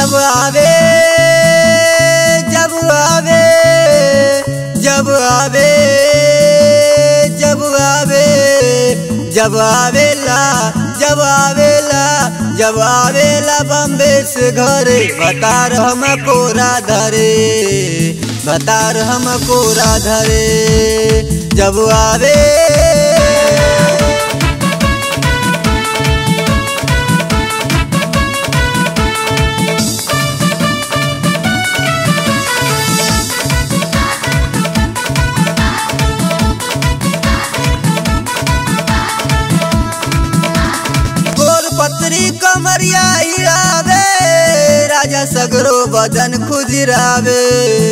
जब आवे जब आवे जब आवे जब आवे जब आवेला जब आवेला जब आवेला बम्बे से घरे बतार हम कोरा धरे बतार हम कोरा धरे जब आवे गोर पत्री कमरिया हिरावे राजा सगरो बदन खुजरावे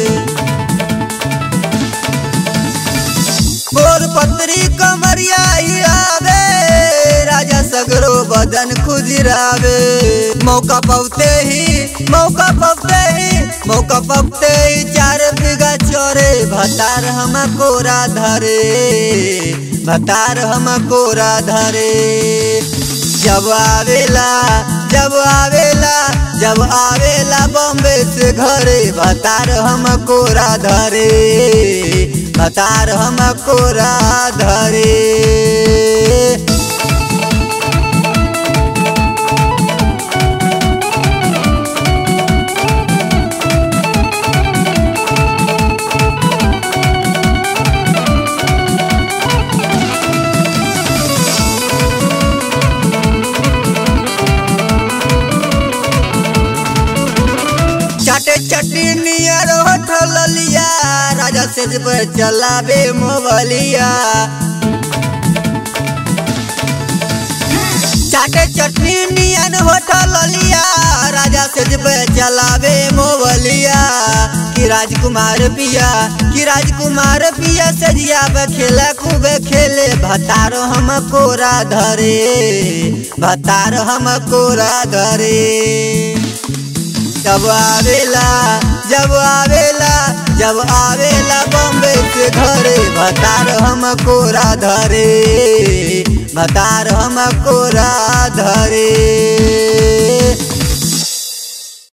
गोर पत्री कमरिया हिरावे राजा सगरो बदन खुजरावे मौका पवते ही मौका पवते ही मौका पवते ही चार बीघा चोरे भतार हम कोरा धरे भतार हम कोरा धरे जब आवेला जब आवेला जब आवेला बॉम्बे से घरे भतार हम कोरा धरे भतार हम कोरा धरे चाटे चट्टी नियर होठल लिया राजा से पर चलावे मोबलिया चाटे चटनी नियन होठल लिया राजा से पे चलावे मोबलिया कि राजकुमार पिया कि राजकुमार पिया सजिया पे खेला खूबे खेले भतारो हम कोरा धरे भतारो हम कोरा धरे जब आवेला जब आवेला जब आवेला बॉम्बे से घरे भतार हम कोरा धरे भतार हम कोरा धरे